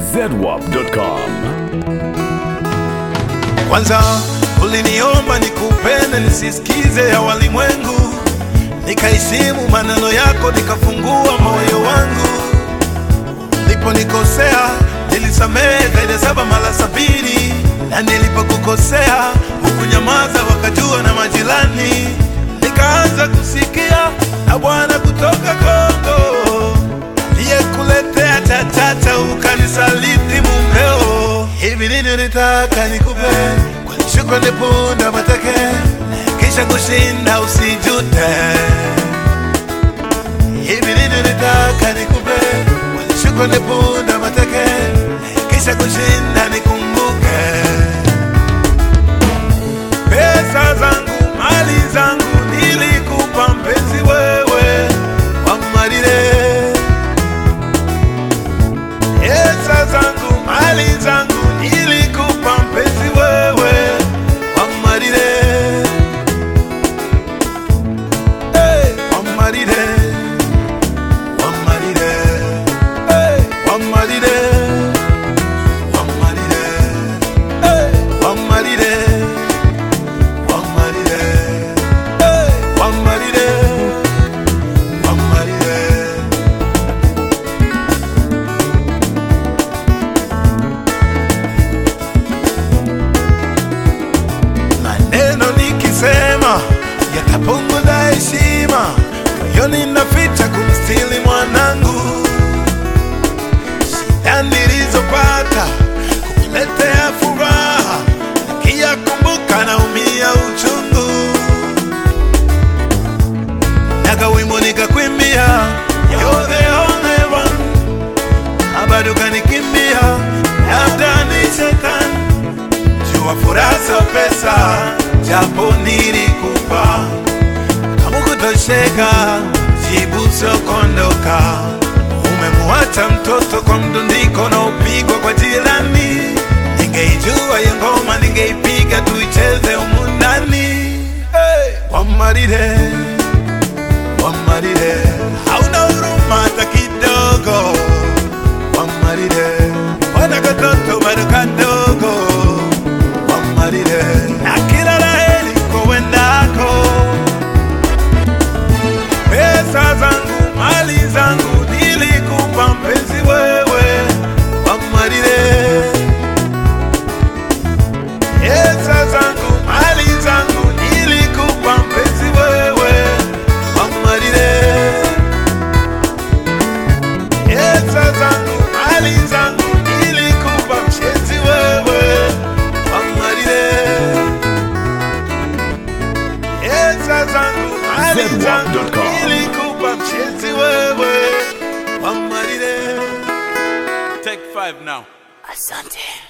zedwap.com. Kwanza uliniomba nikupende nisisikize ya walimwengu, nikaheshimu maneno yako, nikafungua moyo wangu. Niliponikosea nilisamehe zaidi ya saba mara sabini, na nilipokukosea hukunyamaza, wakajua na majirani. Nikaanza kusikia na Bwana kutoka Kongo aliyekuletea chachata ukanisaliti mumeo. Hivi nini nitaka nikupe kwa shukrani punda mateke, kisha kushinda usijute. Hivi nini nitaka nikupe kwa shukrani punda mateke, kisha kushinda nikumbuke. Pesa zangu mali zangu nilikupa mpenzi wewe wamalile Pesa zangu mali zangu nilikupa mpenzi wewe wamalile hey, wamalile wamalile hey, wamalile wamalile hey, wamalile wamalile hey, wamalile wamalile maneno nikisema yatapunguza heshima, moyoni naficha kumstili mwanangu. Shida nilizopata kukuletea furaha, nikiyakumbuka naumia uchungu. Naga wimbo nikakwimbia, you're the only one, na bado kanikimbia, labda ni shetani jua furaha sio pesa, japo nilikupa kama kutosheka, jibu sio kuondoka. Umemuacha mtoto kwa mdundiko na upigwa kwa jirani. Ningeijua hiyo ngoma, ningeipiga tuicheze humu ndani. Hey, Wamarire, Wamarire, hauna huruma hata kidogo. Wamarire, wana katoto bado kadogo wamarire na kila laheri kowendako. Pesa zangu mali zangu nilikupa mpenzi wewe, wamarire. Pesa zangu mali zangu nilikupa mpenzi wewe, wamarire. Pesa zangu mali zangu nilikupa mpenzi wewe, wamarire. Pesa zangu mali zangu Zedwap.com. nilikupa mpenzi wewe, wamarire. Take five now. Asante.